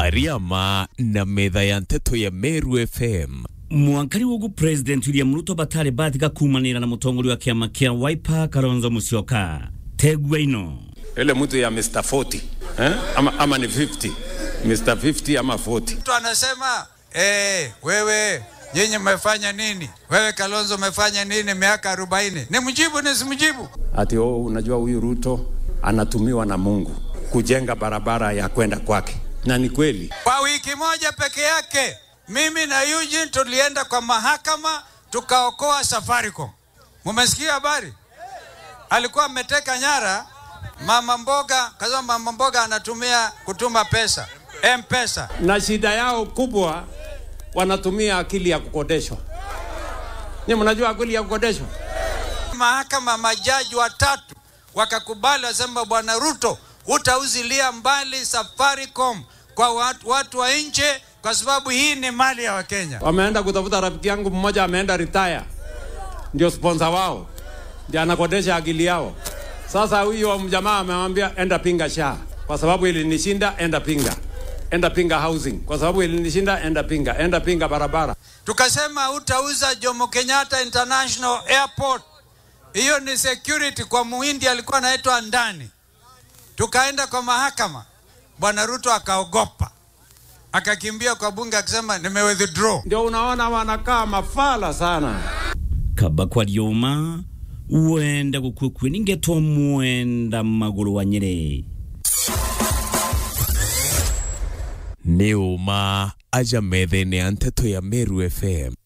ariama na metha ya nteto ya Meru FM mwankari wogu president william ruto batari batika kumanira na mutongoria wa kiama kia wiper kalonzo musyoka tegwa ino ile mtu ya Mr 40 eh? ama, ama ni 50 Mr 50 ama 40 mtu anasema eh, wewe nyinyi mmefanya nini? Wewe Kalonzo umefanya nini miaka arobaini? Ni mjibu nisimjibu? ati oh, unajua huyu Ruto anatumiwa na Mungu kujenga barabara ya kwenda kwake, na ni kweli. Kwa wiki moja peke yake mimi na Eugene tulienda kwa mahakama tukaokoa Safaricom. Mumesikia habari? Alikuwa ameteka nyara mama mboga, kasema mama mboga anatumia kutuma pesa M-Pesa. Na shida yao kubwa wanatumia akili ya kukodeshwa. Ni mnajua akili ya kukodeshwa? Mahakama majaji watatu wakakubali, wasema bwana Ruto, utauzilia mbali Safaricom kwa watu, watu wa nje kwa sababu hii ni mali ya Wakenya. Wameenda kutafuta rafiki yangu mmoja ameenda retire, ndio sponsor wao, ndio anakodesha akili yao. Sasa huyo mjamaa amemwambia enda pinga sha, kwa sababu ilinishinda, enda pinga enda pinga housing, kwa sababu ilinishinda, enda pinga, enda pinga barabara. Tukasema utauza Jomo Kenyatta International Airport, hiyo ni security kwa muhindi alikuwa anaitwa ndani. Tukaenda kwa mahakama, bwana Ruto akaogopa, akakimbia kwa bunge akisema nime withdraw. Ndio unaona wanakaa mafala sana. kaba kwa lyoma wenda gukwikwi ningetwa mwenda maguru wa nyeri nĩ ũma aja metha-inĩ ya nteto ya Meru FM